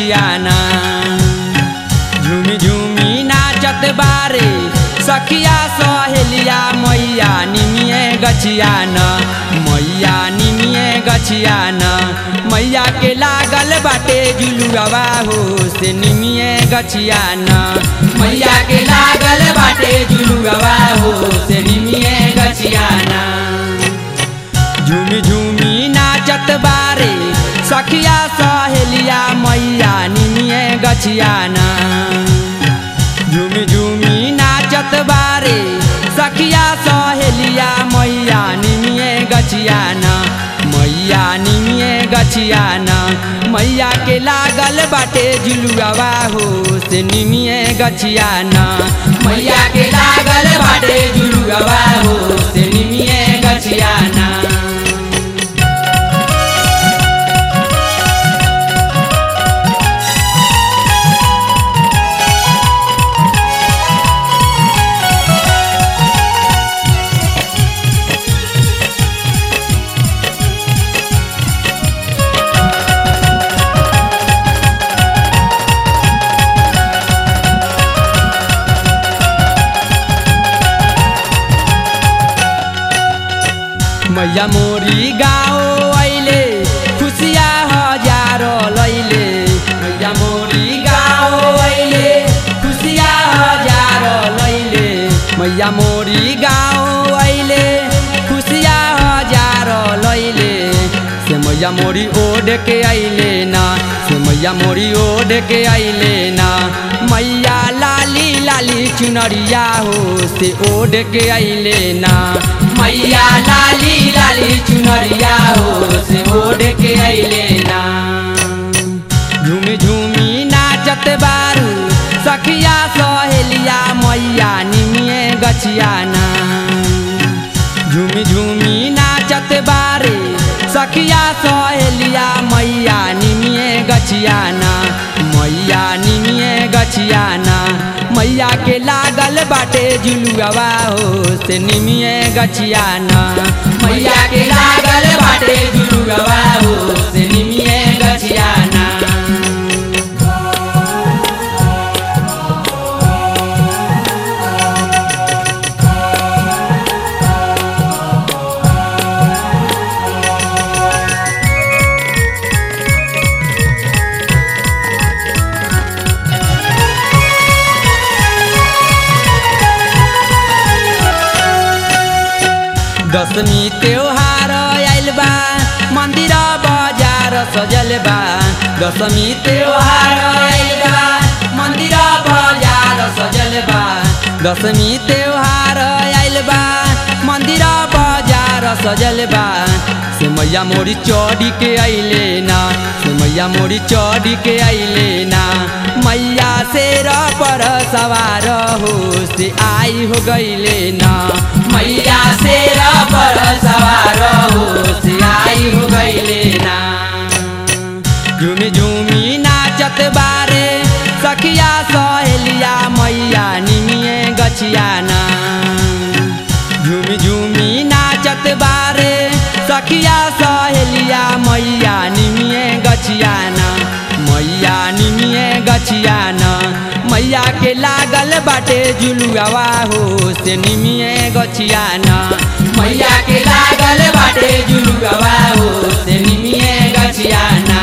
गछियाना झूमी झूमी नाचत बारे सखिया सहेलिया मैया निमिए गछियाना मैया निमिए गछियाना मैया के लागल बाटे जुलुआ हो से निमिए गछियाना मैया के लागल बाटे जुलुआ हो से निमिए गछियाना झूमी झूमी नाचत बारे सखिया सहेलिया मैया निमिए गछियाना झूमी झूमी नाचत बारे सखिया सहेलिया मैया निमिए गछियाना मैया निमिए गछियाना मैया के लागल बाटे जुलुआ हो से निमिए गछियाना मैया के लागल बाटे जुलुआ हो से निमिए गछियाना मैया मोरी गाओ अइले खुसिया हजारो लैले मैया मोरी गाओ अइले खुसिया हजारो लैले मैया मोरी गाओ अइले खुसिया हजारो लैले से मैया मोरी ओढ़ के अइले ना से मैया मोरी ओढ़ के अइले ना मैया लाली लाली चुनरिया हो से ओढ़ के अइले ना मैया लाली लाली चुनरिया हो से ओढ़ के अइले ना झूमी झूमी नाचत बारू सखिया सहेलिया मैया निमिए गछियाना झूमी झूमी नाचत बारे सखिया सहेलिया मैया निमिए गछियाना मैया निमिए गछियाना मैया के लागल बाटे जुलुआ हो से निमिए गछियाना मैया के लागल बाटे जुलुआ हो से निमिए गछियाना दशमी त्योहार आइल बा मंदिर बाजार सजल बा दशमी त्योहार आइल बा मंदिर बाजार सजल बा दशमी त्योहार आइल बा मंदिर बाजार सजल बा से मैया मोरी चौड़ी के अइले ना से मैया मोरी चौड़ी के अइले ना मैया शेर पर सवार हो से आई हो गइले ना मैया शेर पर सवार हो से आई हो गइले ना झूमी झूमी नाचत बारे सखिया सहेलिया मैया निमिए गछियाना झूमी झूमी नाचत बारे सखिया सहेलिया मैया निमिए गछियाना मैया निमिए गछियाना मैया के लागल बाटे जुलुआ हो से निमिए गछियाना मैया के लागल बाटे जुलुआ हो से निमिए गछियाना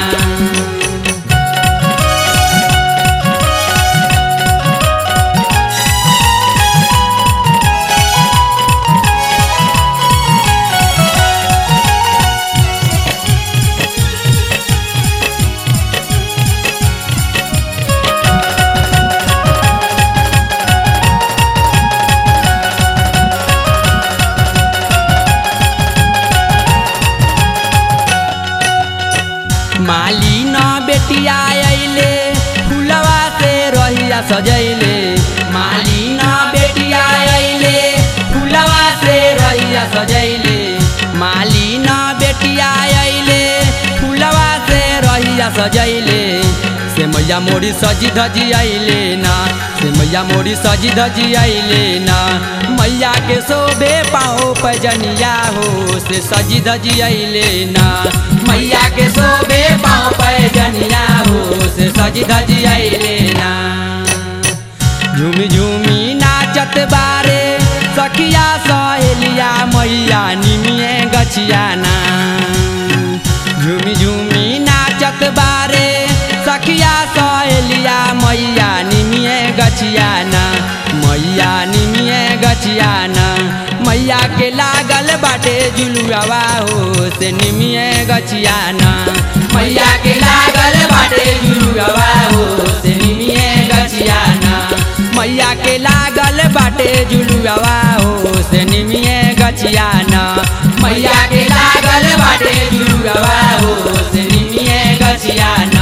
माली न बेटिया अइले फुलवा से रहिया सजैले माली न बेटिया अइले फुलवा से रहिया सजैले माली न बेटिया अइले फुलवा से रहिया सजैले से मैया मोरी सजी धजी अइले ना से मैया मोरी सजी धजी अइले ना मैया के शोभे पाओ पैजनिया हो से सजी धजी अइले ना मैया के शोभे पाओ पैजनिया हो से सजी धजी अइले ना झूमी झूमी नाचत बारे सखिया सहेलिया मैया निमिए गछियाना झूमी झूमी नाचत बारे सखिया सहेलिया मैया निमिए गछियाना मैया निमिए गछियाना मैया के लागल बाटे जुलुआवा हो से निमिए गछियाना मैया के लागल बाटे जुलुआवा हो से निमिए गछियाना मैया के लागल बाटे जुलुआवा हो से निमिए गछियाना मैया के लागल बाटे जुलुआवा हो से निमिए गछियाना